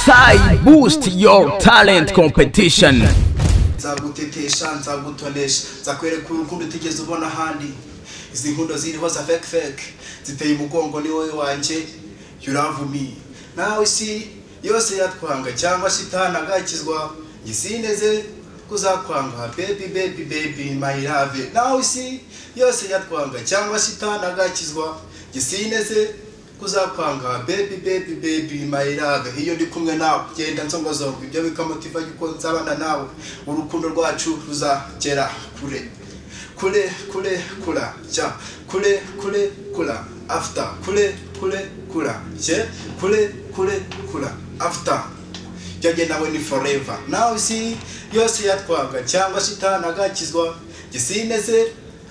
Sai Boost Your Talent Competition. nzagutetesha nzagutonesha nzakwereka urukundo utigeze ubona ahandi izi nkundo ziriho za feke feke ziteye umugongo ni wowe wanjye yuravumiye nawe isi yose yatwanga cyangwa shitanagakizwa gisineze kuzakwanga bebi bebi bebi mayirave nawe isi yose yatwanga cyangwa shitanagakizwa gisineze kuzakwanga bebi bebi bebi mayirave iyo ndi kumwe nawe genda nsongozongo ibyo bikamutiva yuko nzabana nawe urukundo rwacu ruzagera kure kure kure kura jya kure kure kura after kure kure kura jye kure kure kura after jyanye nawe ni forever nawe isi yose yatwaga cyangwa shitanagakizwa gisineze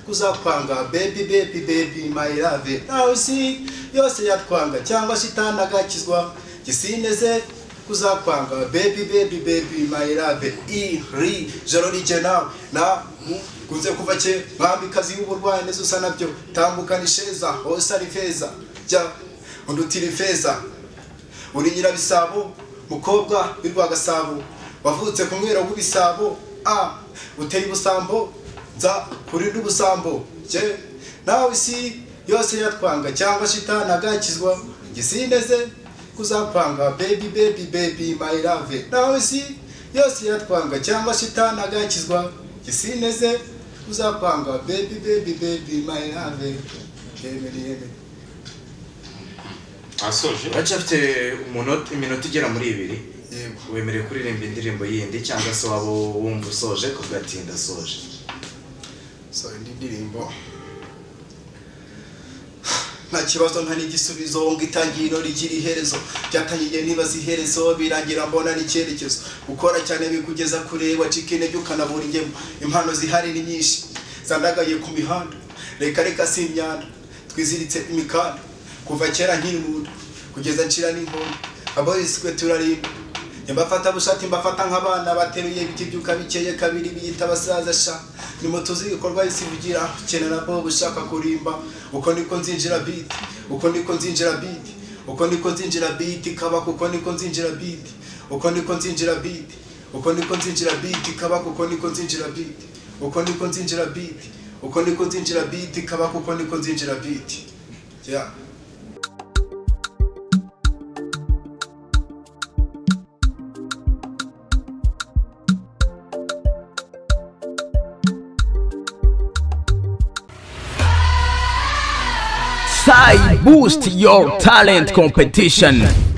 kuzakwanga baby baby baby my love nawe isi yose yatwanga cyangwa shitanagakizwa gisineze kuzakwanga baby baby baby my love i ri joro rijye nawe na kunze kuva ke mwamikazi y'uburwayi neza usa nabyo tambukana isheza hose ari feza jya undutira ifeza uri nyirabisabo mukobwa w'i rwagasabo wavutse ku mwero w'ibisabo a uteye ubusambo nza kurinda ubusambo jye nawe isi yose yatwanga cyangwa shitanagakizwa gisineze kuzakwanga baby baby baby my love nawe isi yose yatwanga cyangwa shitanagakizwa gisineze uzakwanga baby baby baby my love yemere yemere asoje uracyafite umunota- iminota igera muri ibiri yego wemerewe kuririmba indirimbo yindi cyangwa se waba wumva usoje kuvuga ati ndasoje so indi ndirimbo nta kibazo nta n'igisubizo ngo itangiriro rigira iherezo byatangiye nibaza iherezo birangira mbona n'icyerekezo gukora cyane bikugeza kure wacika intege ukanabura ingemu impano zihari ni nyinshi zandagaye ku mihanda reka reka si imyanda twiziritse imikanda kuva kera nkiri mu nda kugeza ncira n'inkondo aboyisikwe turarimba Nyabafata bushati mbafata nk'abana bateruye ibiti byuka bikeye kabiri biyita abasaza sha nimutuze ibikorwa isi bigira kena nabo bushaka kurimba uko niko nzinjira biti uko niko nzinjira biti uko niko nzinjira biti kabaka uko niko nzinjira biti uko niko nzinjira biti uko niko nzinjira biti kabaka uko niko nzinjira biti uko niko nzinjira biti uko niko nzinjira biti kabaka uko niko nzinjira biti yeah. Sai Boost Your Talent Competition.